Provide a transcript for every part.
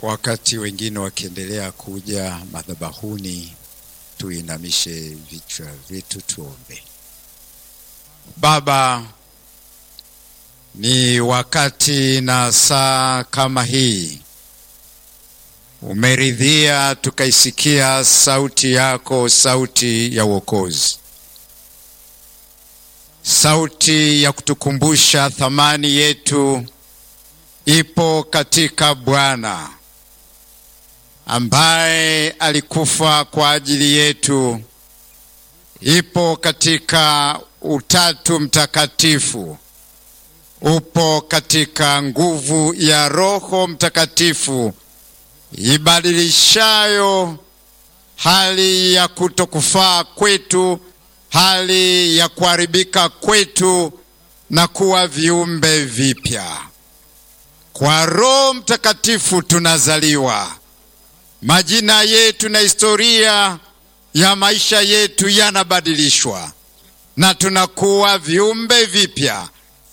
Wakati wengine wakiendelea kuja madhabahuni, tuinamishe vichwa vyetu tuombe. Baba, ni wakati na saa kama hii umeridhia tukaisikia sauti yako, sauti ya uokozi, sauti ya kutukumbusha thamani yetu ipo katika Bwana ambaye alikufa kwa ajili yetu, ipo katika Utatu Mtakatifu, upo katika nguvu ya Roho Mtakatifu ibadilishayo hali ya kutokufaa kwetu, hali ya kuharibika kwetu na kuwa viumbe vipya. Kwa Roho Mtakatifu tunazaliwa, majina yetu na historia ya maisha yetu yanabadilishwa na tunakuwa viumbe vipya.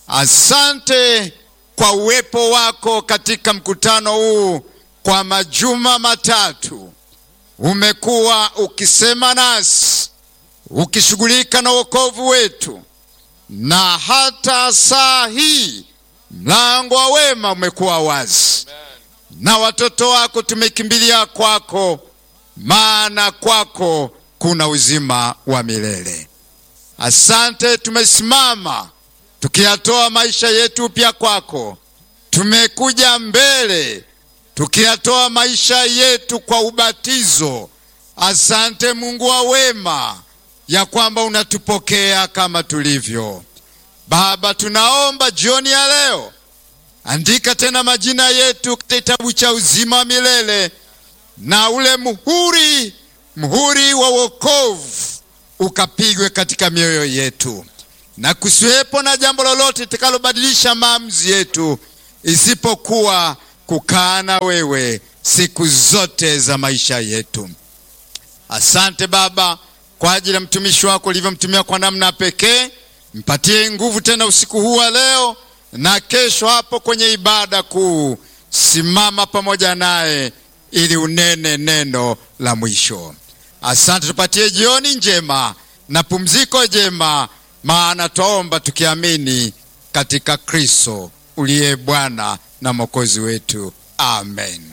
Asante kwa uwepo wako katika mkutano huu kwa majuma matatu. Umekuwa ukisema nasi, ukishughulika na wokovu wetu, na hata saa hii mlango wa wema umekuwa wazi, na watoto wako tumekimbilia kwako, maana kwako kuna uzima wa milele. Asante, tumesimama tukiyatoa maisha yetu pia kwako. Tumekuja mbele tukiyatoa maisha yetu kwa ubatizo. Asante Mungu wa wema, ya kwamba unatupokea kama tulivyo. Baba, tunaomba jioni ya leo, andika tena majina yetu katika kitabu cha uzima wa milele, na ule muhuri, muhuri wa wokovu ukapigwe katika mioyo yetu, na kusiwepo na jambo lolote litakalobadilisha maamuzi yetu isipokuwa kukaa na wewe siku zote za maisha yetu. Asante Baba kwa ajili ya mtumishi wako ulivyomtumia kwa namna pekee. Mpatie nguvu tena usiku huu wa leo na kesho hapo kwenye ibada kuu. Simama pamoja naye ili unene neno la mwisho. Asante, tupatie jioni njema na pumziko jema, maana twaomba tukiamini katika Kristo uliye Bwana na Mwokozi wetu. Amen.